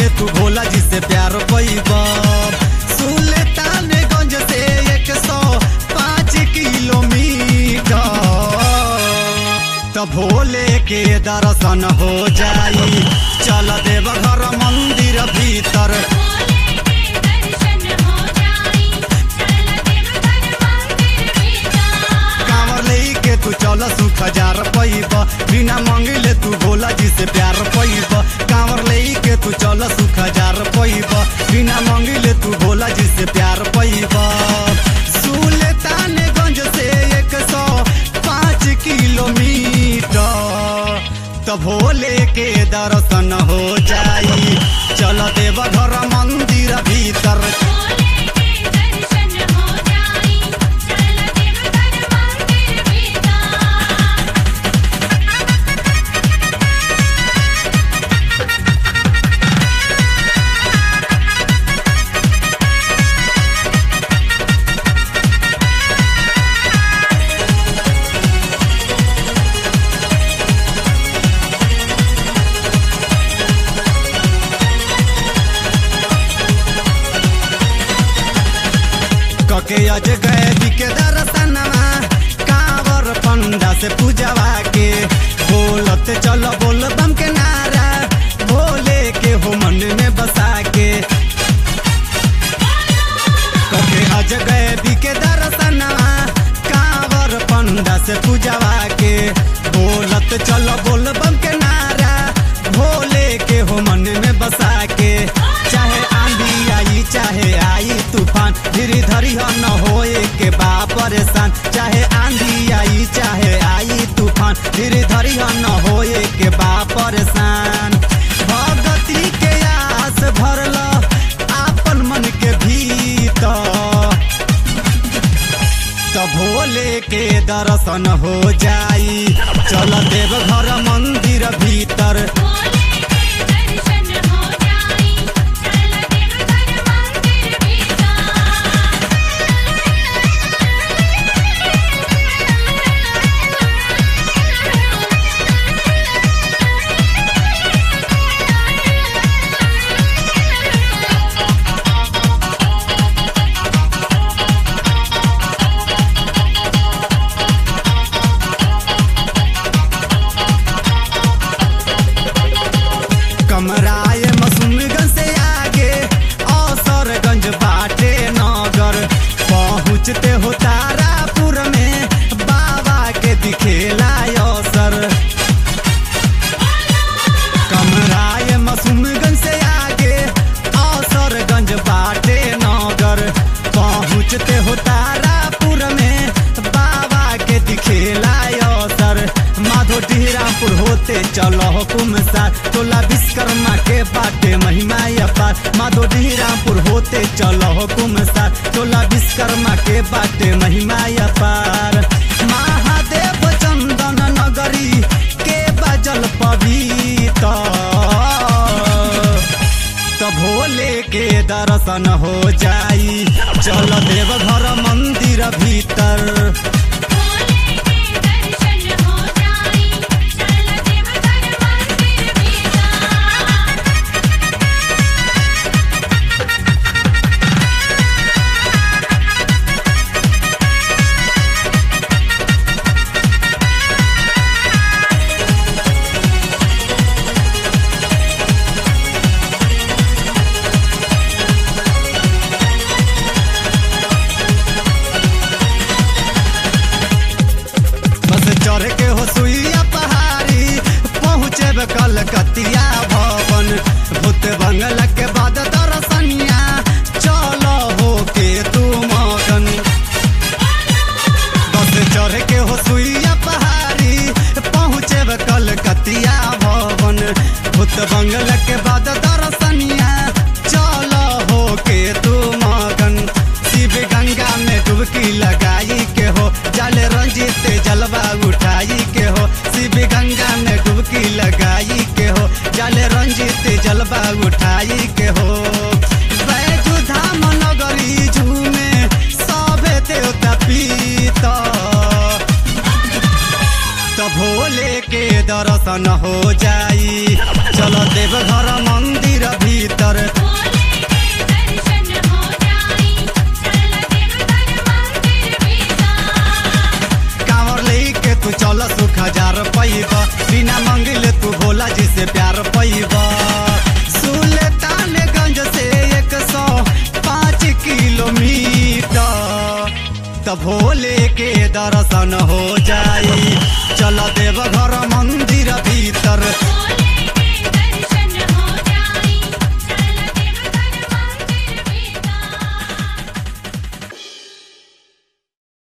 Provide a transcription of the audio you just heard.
तू भोला जी से प्यार पैब सुल्तानगंज से एक सौ पाँच किलोमीटर तो भोले के दर्शन हो जाई चल देव घर मंदिर भीतर भोले के दर्शन हो जाई चल देवघर मंदिर भीतर कांवर लेके तू चल सुख हजार पैब बिना मंगले तू भोला जी से प्यार पैब कांवर लेके तू चल सुख हजार पैब बिना मंगले तू भोला जी से प्यार पैब सुल्तानगंज से एक सौ पाँच किलोमीटर तो भोले के दर्शन हो जाई चल देव घर मंदिर भीतर भोले के दर्शन हो जाई चल देवघर मंदिर भीतर कके अज गए के दर्शनवा कांवर पंडा से पूजवा के बोलत चल बोल बम के नारा भोले के हो मन में बसा के कके अज गए के दर्शनवा कांवर पंडा से पूजवा के बोलत चल बोल बम के नारा भोले के हो मन में बसा के चाहे आंधी आई चाहे आई तूफान धीरे धरी हम न होए के बा परेशान चाहे आंधी आई चाहे आई तूफान धीरे धरी हम न होए के बा परेशान भगती के आस भरल आपन मन के भीतर तो भोले के दर्शन हो जाई चल देव घर मंदिर भीतर भोले के दर्शन हो जाई चल देवघर मंदिर भीतर कमराए मसूमगंज से आगे औसरगंज बाटे नगर पहुँचते हो तारापुर में बाबा के दिखेला अवसर कमराए मसूमगंज से आगे औसरगंज बाटे नगर पहुँचते हो तारापुर में बाबा के दिखेला अवसर माधो ढीरापुर होते चलो हुकुम सार टोला विश्वकर्मा के बाटे महिमा अपार माधो ढीरापुर होते चलो हुकुम सार टोला विश्वकर्मा के बाटे महिमा अपार महादेव चंदन नगरी के बजल पवित्र तो भोले के दर्शन हो जाई चल देव घर मंदिर भीतर भोले के दर्शन हो जाई चल देवघर मंदिर भीतर बस चढ़ के हो सुइया पहाड़ी पहुँचे कलकतिया भवन भूत बंगला के बाद दर्शनिया चलो हो के तू मगन बस चढ़ के हो सुइया पहाड़ी पहुँचे कलकतिया भवन भूत बंगला के बाद दर्शनिया चलो हो के तू मगन शिव गंगा में डुबकी लगाई के हो जल रंजित जलवा उठाई के हो शिव गंगा में डुबकी लगाई के हो जल रंजित जलवा उठाई के हो बैजू धाम नगरी झूमे सभे देवता पीता तो भोले के दर्शन हो जाई चलो देव घर मंदिर भीतर त भोले के दर्शन हो जाई चल देव घर मंदिर भीतर भोले के